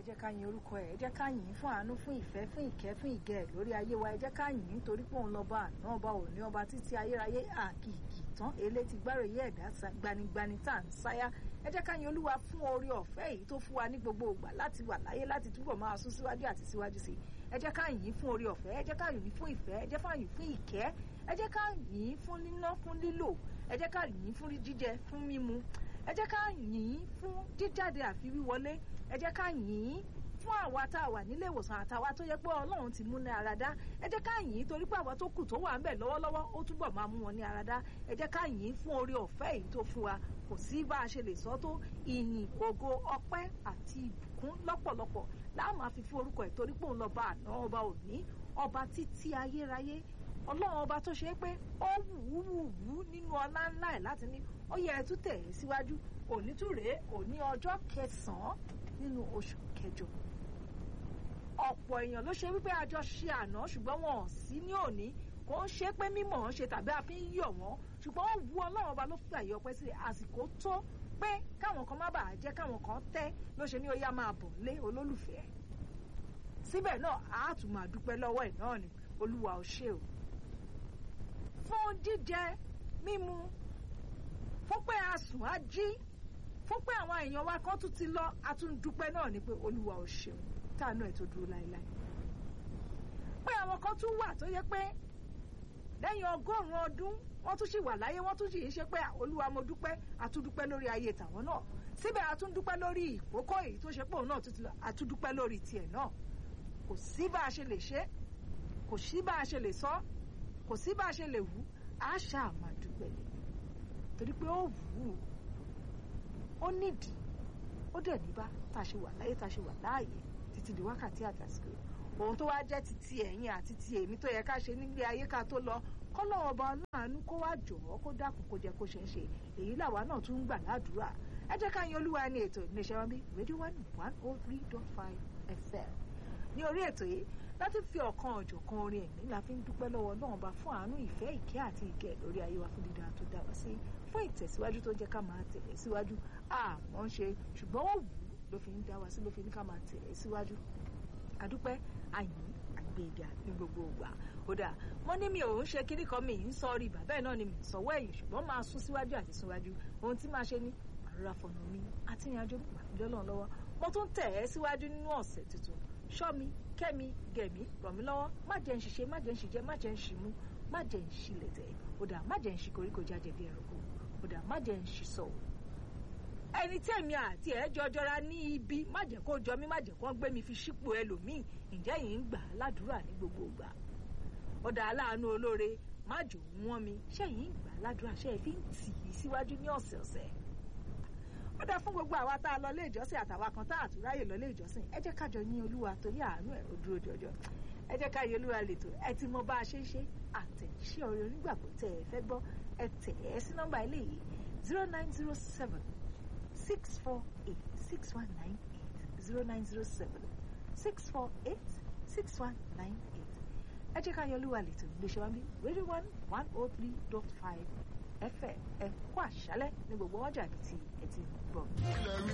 jẹ́ ká yin orúkọ ẹ̀ ẹ jẹ́ ká yìn fún àánú fún ìfẹ́ fún ìkẹ́ fún ìgẹ̀ lórí ayé wa ẹ jẹ́ ká yìn nítorí pé òun lọ́ba àná ọba òní ọba títí ayérayé àkìkì tán èlé ti gbáròyé ẹ̀dá gbanigbani tá à ń sáyà ẹ jẹ́ ká yin olúwa fún orí ọ̀fẹ́ èyí tó fún wa ní gbogbo ìgbà láti wà láyé láti túbọ̀ máa sún síwájú àti síwájú sí ẹ jẹ́ ká yìn fún orí ọ̀fẹ́ ẹ jẹ́ ká yìn fún ìfẹ́ ẹ jẹ́ ká yìn fún ìkẹ́ ẹ jẹ́ ká yìn fún níná fún lílò ẹ jẹ́ ká yìn fún jíjẹ fún mímu ẹ jẹ́ ká yìn fún jíjáde àfi wíwọlé ẹ jẹ́ ká yìn fún àwa tá a wà nílé ìwòsàn àtàwa tó yẹ pé ọlọ́run ti mú ní ara dá ẹ jẹ́ ká yìn torí pé àwa tó kù tó wà ń bẹ̀ lọ́wọ́lọ́wọ́ ó túbọ̀ máa mú wọn ní ara dá ẹ jẹ́ ká yìn fún orí ọ̀fẹ́ èyí tó fún wa kò sí bá a ṣe lè sọ tó ìyìn ògo ọpẹ́ àti ìbùkún lọ́pọ̀lọpọ̀ láà máa fi fún orúkọ ẹ̀ torí pé òun lọ́ba àná ọba òní ọba títí ayérayé ọlọ́run ọba tó ṣe é pé ó wù ú wù ú nínú ọlá ńlá ẹ̀ láti ní ó yẹ ẹ tún tẹ̀ ẹ́ síwájú òní tún rèé òní ọjọ́ kẹsàn-án nínú oṣù kẹjọ ọ̀pọ̀ èèyàn ló ṣe wípé àjọ ṣe àná ṣùgbọ́n wọn ò sí ní òní kò ń ṣe pé mímọ̀ ń ṣe tàbí a fi ń yọ̀ wọ́n ṣùgbọ́n ó wu ọlọ́run ọba ló fi àyè ọpẹ́ sílẹ̀ àsìkò tó pé káwọn kan má bàa jẹ́ káwọn kan tẹ́ ló ṣe ní ó yá máa bọ̀ lé olólùfẹ́ síbẹ̀ náà a tún máa dúpẹ́ lọ́wọ́ ẹ̀ náà ni olúwa ò ṣe o fún jíjẹ mímu fún pé a sùn á jí fún pé àwọn èèyàn wa kan tún ti lọ a tún dúpẹ́ náà ni pé olúwa ò ṣeun táànù ẹ̀ tó dúró láéláé pé àwọn kan tún wà tó yẹ pé lẹ́yìn ọgọ́rùn-ún ọdún wọ́n tún sì wà láyé wọ́n tún sì ń ṣe pé olúwa mo dúpẹ́ àtúndúpẹ́ lórí ayé tàwọn náà síbẹ̀ àtúndúpẹ́ lórí ìkókó èyí tó ṣe pé òun náà tún ti lọ àtúndúpẹ́ lórí tiẹ̀ náà kò sí bá a ṣe lè ṣe kò sí bá a ṣe lè sọ kò sí bá a ṣe lè wù á ṣáà máa dúpẹ́ lé torí pé ó wù ú ó nídìí ó dẹ̀ níbá tá a ṣe wà láyé tá a ṣe wà láàyè títí di wákàtí àtàsíkò ohun tó wá jẹ́ ti ti ẹ̀yìn àti ti èmi tó yẹ ká ṣe nílé ayé ká tó lọ kọ́lọ́wọ́ ọba aláàánú kó wá jọ̀ọ́ kó dákun kó jẹ́ kó ṣe ń ṣe èyí làwa náà tún ń gbà ládùúrà ẹ jẹ́ ká yan olúwa ní ètò iléeṣẹ́ wọn bí radio one one oh three dot five fm ní orí ètò yìí láti fi ọ̀kan ọ̀jọ̀kan orin ẹ̀mí la fi ń dúpẹ́ lọ́wọ́ náà bá fún àánú ìfẹ́ ìkẹ́ àti ìgẹ̀ lórí ayé wa fún dídá tó dá wa sí fún ìtẹ̀síwájú tó jẹ́ ká máa tẹ̀lé síwájú àmọ́ ń ṣe ṣùgbọ́n ó wù ú ló fi ń dá wa sí ló fi ní ká máa tẹ̀lé síwájú àdúpẹ́ àyìn àgbéga ní gbogbo ìgbà ó dáa wọ́n ní mi ò ń ṣe kíní kan mi ń sọ rí bàbá ẹ̀ náà ni mi ń sọwọ́ ẹ̀yìn ṣùgbọ́n máa sún síwájú àti síwájú ohun tí máa ṣe ní àrùrà fọ̀nà mi àti ìrìnàjò pàdé ọlọ́run lọ́wọ́ mo tún tẹ̀ ẹ́ síwájú nínú ọ̀sẹ̀ tuntun ṣọ́ mi kẹ́mi gẹ̀mí ràn mí lọ́wọ́ má jẹ́ ń ṣiṣẹ́ má jẹ́ ń ṣìjẹ́ má jẹ́ ń ṣìmú má jẹ́ ń ṣìlẹ̀tẹ̀ ó dáa má jẹ́ ń ṣì koríko jáde bí ẹranko ó dáa má jẹ́ ń ṣì sọ̀rọ̀ ẹni tí èmi àti ẹ jọjọra ní ibi má jẹ́ kó jọ mí má jẹ́ kó gbé mi fi sípò ẹlòmíì ǹjẹ́ yìí ń gbà á ládùúrà ní gbogbo ìgbà ọ̀dà aláàánú olóore má jò wọ́n mi ṣé yìí ń gbà á ládùúrà ṣé ẹ fi ń tì í síwájú ní ọ̀sẹ̀ọ̀sẹ̀ ó dá fún gbogbo àwa tá a lọ ilé ìjọsìn àtàwa kan tá a tún ráyè lọ ilé ìjọsìn ẹ jẹ́ kájọ yìn olúwa torí àánú ẹ̀ ó dúró jọjọ ẹ jẹ́ ká yìn olúwa lètò ẹ ti mọ bá a ṣe ń ṣe àtẹ̀jíṣẹ́ ọ̀rẹ́ onígbàgbọ́ tẹ̀ ẹ fẹ́ gbọ́ ẹ tẹ̀ ẹ sí nọ́mbà ilé yìí zero nine zero seven six four eight six one nine eight zero nine zero seven six four eight six one nine eight ẹ jẹ́ ká yìn olúwa lètò iléeṣẹ́ wa bí radio one one oh three dot five fm ẹ kú àṣálẹ́ ní gbogbo ọjà àbí ti ẹ ti gbọ́.